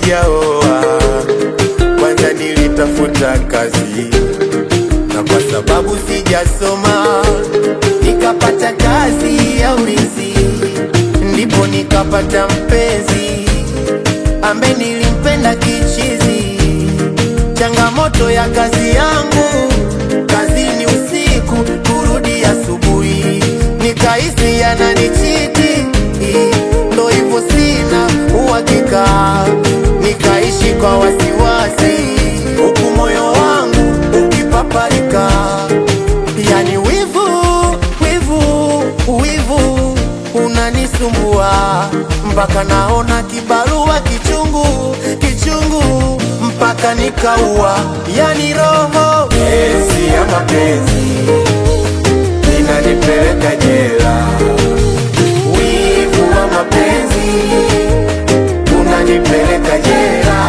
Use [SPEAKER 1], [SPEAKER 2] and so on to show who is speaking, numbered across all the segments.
[SPEAKER 1] sijaoa, kwanza nilitafuta kazi, na kwa sababu sijasoma nikapata kazi ya ulinzi, ndipo nikapata mpenzi ambaye nilimpenda kichizi. Changamoto ya kazi yangu, kazini usiku, kurudi asubuhi, nikahisi yananichiti, ndo hivyo sina uhakika, nikaishi kwa wasiwasi, huku moyo wangu ukipaparika, yani wivu, wivu, wivu unanisumbua mpaka naona kibarua kichungu, kichungu mpaka nikaua, yani roho kesi ya mapenzi inanipeleka jela. Wivu wa mapenzi unanipeleka jela.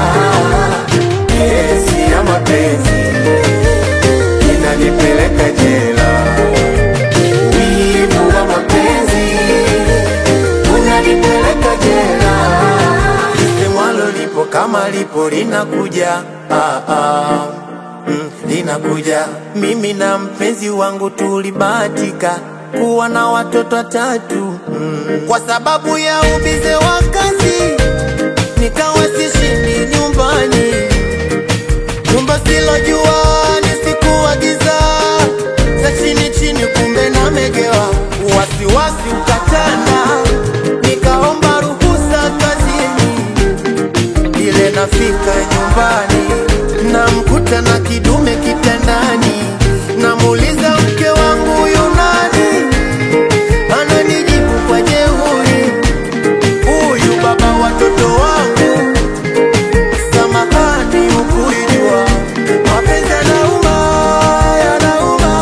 [SPEAKER 1] Kesi ya mapenzi inanipeleka jela. Wivu wa mapenzi unanipeleka jela. Lisemwalo lipo kama lipo linakuja, ah, ah. Mm, linakuja. Mimi na mpenzi wangu tulibahatika kuwa na watoto watatu mm. Kwa sababu ya ubize wa kazi nikawa sishindi nyumbani, nyumba silojua nisikuagiza za chini chini, kumbe namegewa, wasiwasi ukatanda, nikaomba ruhusa kazini ile nafika nyumbani namkuta na kidume kitandani, namuuliza mke wangu yunani, ananijibu kwa jeuri, huyu baba watoto wangu. Samahani, ukuijua mapenzi yanauma, yanauma.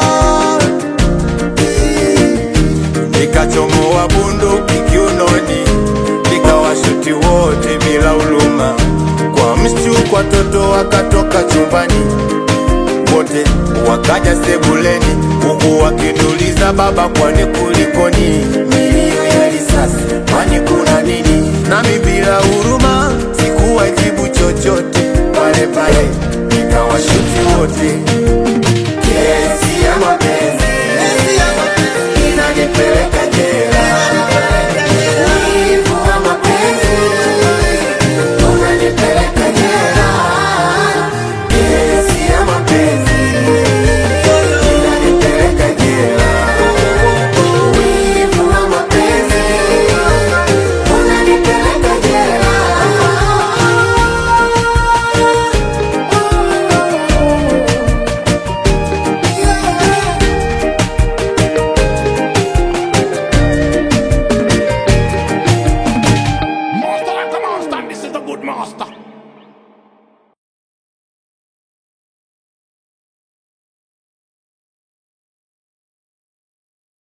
[SPEAKER 1] Nikachomoa bunduki kiunoni, nikawashuti wote bila huluma. Kwa mshtuko watoto wakatoka chumbani, wote wakaja sebuleni, huku wakiniuliza baba, kwani kulikoni?